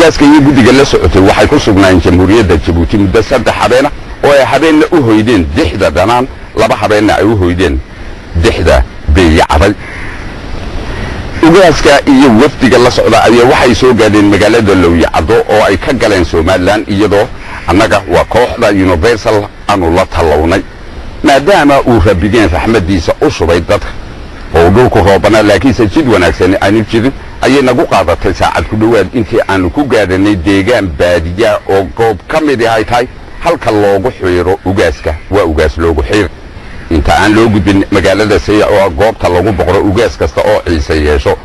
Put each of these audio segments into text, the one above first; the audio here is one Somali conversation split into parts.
ugaaska iyo guddiga la socotay waxay ku sugnaayeen jamhuuriyadda jabuuti muddo saddex habeena oo ay habeenna u hoydeen dixda dhanaan laba habeenna ay u hoydeen dixda beeyacday ugaaska iyo wafdiga la socda ayaa waxay soo gaadheen magaalada lowyacaddo oo ay ka galeen somalilan iyadoo annaga waa kooxda universal aanu la tallawnay maadaama uu rabideen raxmaddiisa u shubay dadka oo dhulku roobanaa laakiinse jid wanaagsan aanu jirin ayay nagu qaadatay saacad ku dhowaad intii aanu ku gaadhanay deegaan baadiya oo goob ka midi ay tahay halka loogu xiiro ugaaska waa ugaas loogu xiir inta aan loo gudbin magaalada sayac oo goobta lagu boqro ugaas kasta oo ciise yeesho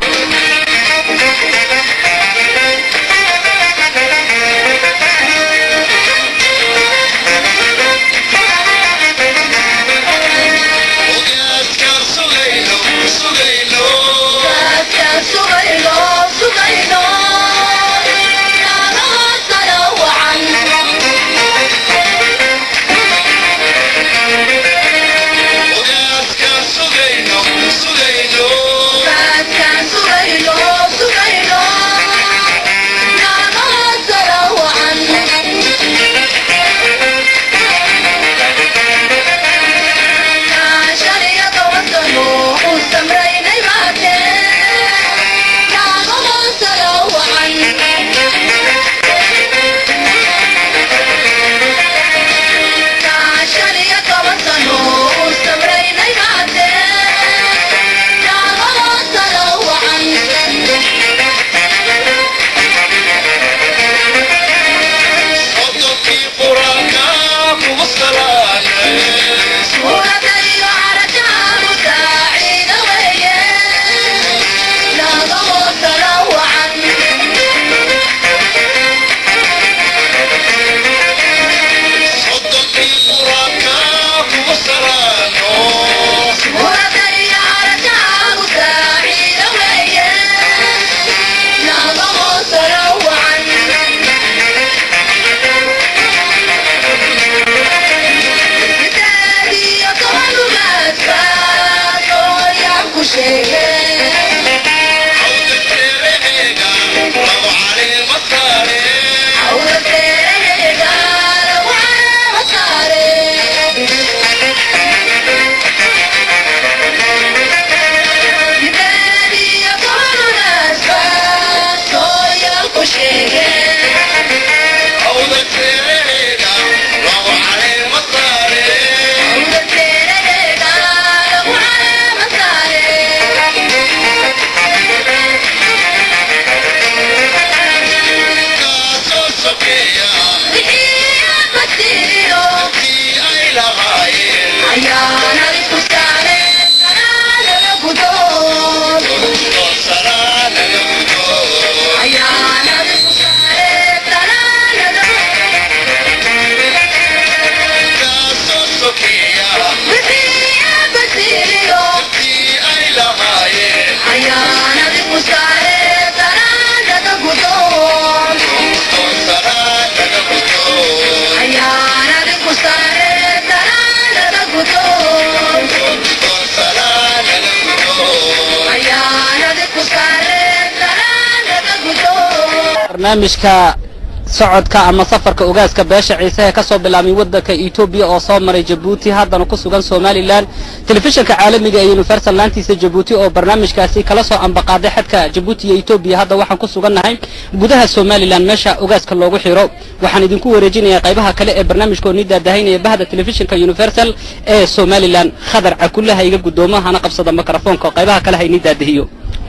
barnaamijka socodka ama safarka ogaaska beesha ciise ee ka soo bilaabmay waddanka etoobiya oo soo maray jabuuti haddana ku sugan somalilan telefishinka caalamiga ee universal laantiisa jabuuti oo barnaamijkaasi kala soo ambaqaaday xadka jabuuti iyo etoobiya hadda waxaan ku sugannahay gudaha somalilan meesha ogaaska loogu xiro waxaan idinku wareejinayaa qaybaha kale ee barnaamijkoo nii daadahaynaya bahda telefishinka universal ee somalilan khadar cakulle ha iga guddoomo hana qabsada mikrofoonka oo qaybaha kale ha inii daadahiyo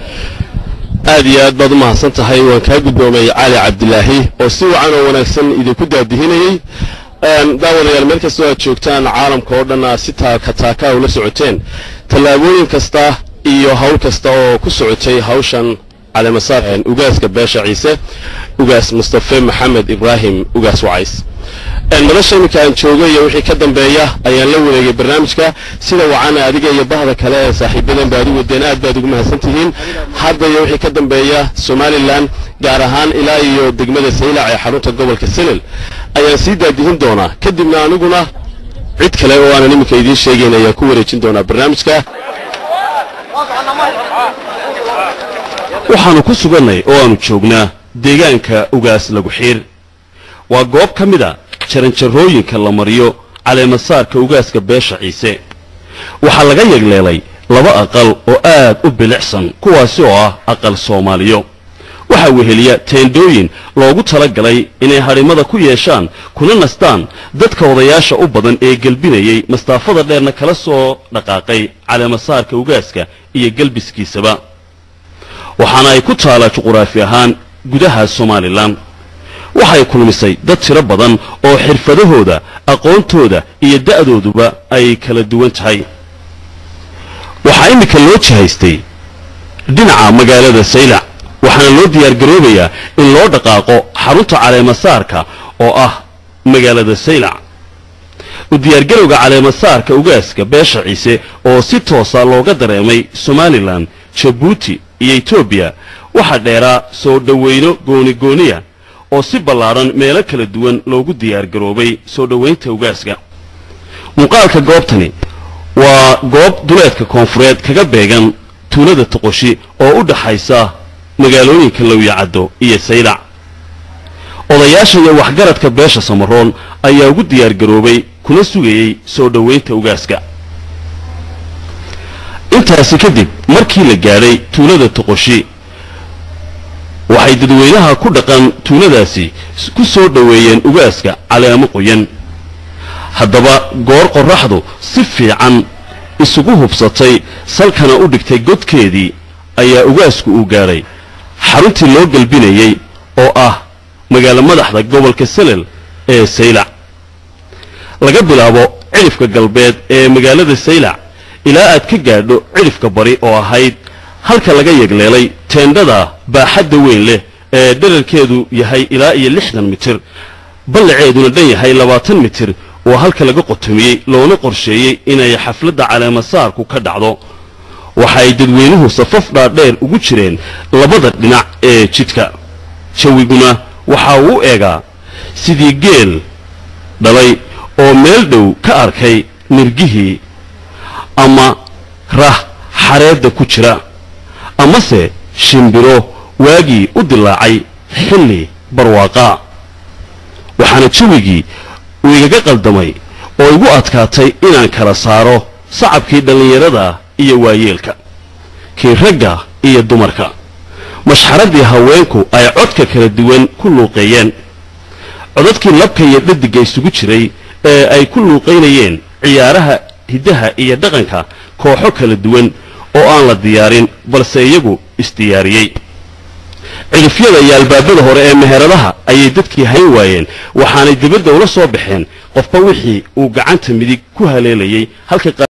aad iyo aad baad u mahadsan tahay waan kaa guddoomay cali cabdilaahi oo si wacan oo wanaagsan idinku daadihinayey daawadayaal meel kastoo aad joogtaan caalamka oo dhan aad si taaka taaka ula socoteen tallaabooyin kasta iyo hawl kasta oo ku socotay hawshan caleemasaar ugaaska beesha ciise ugaas mustafe maxamed ibraahim ugaas wacays madasha iminka aan joogo iyo wixii ka dambeeya ayaan la wareegay barnaamijka sida wacana adiga iyo bahda kale ee saaxiibadan baad u wadeen aad baad ugu mahadsan tihiin hadda iyo wixii ka dambeeya somalilan gaar ahaan ilaa iyo degmada saylac ee xarunta gobolka senel ayaan sii daadihin doonaa kadibna aniguna cid kale oo aanan iminka idiin sheegayn ayaan ku wareejin doonaa barnaamijka waxaannu ku sugannay oo aannu joognaa deegaanka ugaas lagu xiir waa goob ka mid a jaranjarooyinka la mariyo caleemasaarka ugaaska beesha ciise waxaa laga yegleelay laba aqal oo aad u bilicsan kuwaasi oo ah aqal soomaaliyo waxaa weheliya teendhooyin loogu tala galay inay hadhimada ku yeeshaan kuna nastaan dadka odayaasha u badan ee gelbinayay mastaafada dheerna kala soo dhaqaaqay caleemasaarka ugaaska iyo gelbiskiisaba waxaana ay ku taalaa juquraafi ahaan gudaha somalilan waxay kulmisay dad tiro badan oo xirfadahooda aqoontooda iyo da'dooduba ay kala duwan tahay waxaa iminka loo jihaystay dhinaca magaalada saylac waxaana loo diyaargaroobayaa in loo dhaqaaqo xarunta caleemasaarka oo ah magaalada saylac u diyaargarowga caleemasaarka ugaaska beesha ciise oo si toosa looga dareemay somalilan jabuuti iyo etoobiya waxaa dheeraa soo dhowayno goonigooniya oo si ballaadhan meelo kala duwan loogu diyaargaroobay soo dhowaynta ugaaska muuqaalka goobtani waa goob duleedka koonfureed kaga beegan tuulada toqoshi oo u dhaxaysa magaalooyinka lowyacaddo iyo saylac odayaasha iyo waxgaradka beesha samaroon ayaa ugu diyaargaroobay kuna sugayey soo dhowaynta ugaaska intaasi kadib markii la gaadhay tuulada toqoshi waxay dadweynaha ku dhaqan tuuladaasi ku soo dhoweeyeen ugaaska caleemo qoyan haddaba goor qorraxdu si fiican isugu hubsatay salkana u dhigtay godkeedii ayaa ugaasku uu gaadhay xaruntii loo gelbinayey oo ah magaalo madaxda gobolka selel ee saylac laga bilaabo cidhifka galbeed ee magaalada saylac ilaa aad ka gaadho cidhifka bari oo ahayd halka laga yegleelay teendhada baaxadda weyn leh ee dherarkeedu yahay ilaa iyo lixdan mitir ballaceeduna dhan yahay labaatan mitir waa halka laga qotomiyey loona qorsheeyey inay xafladda caleemasaarku ka dhacdo waxaay dadweynuhu safaf dhaadheer ugu jireen labada dhinac ee jidka jawiguna waxa uu u eegaa sidii geel dhalay oo meel dhow ka arkay nirgihii ama rah xareedda ku jira amase shimbiro waagii u dilaacay xilli barwaaqaa waxaana jawigii uu igaga qaldamay oo igu adkaatay inaan kala saaro sacabkii dhallinyarada iyo waayeelka kii ragga iyo dumarka mashxaraddii haweenku ay codka kala duwan ku luuqeeyeen codadkii labka iyo dhadigga isugu jiray ee ay ku luuqaynayeen ciyaaraha hiddaha iyo dhaqanka kooxo kala duwan oo aan la diyaarin balse iyagu isdiyaariyey cidhifyada iyo albaabada hore ee meheradaha ayay dadkii hayn waayeen waxaanay dibadda ula soo baxeen qofba wixii uu gacanta midig ku haleelayay halka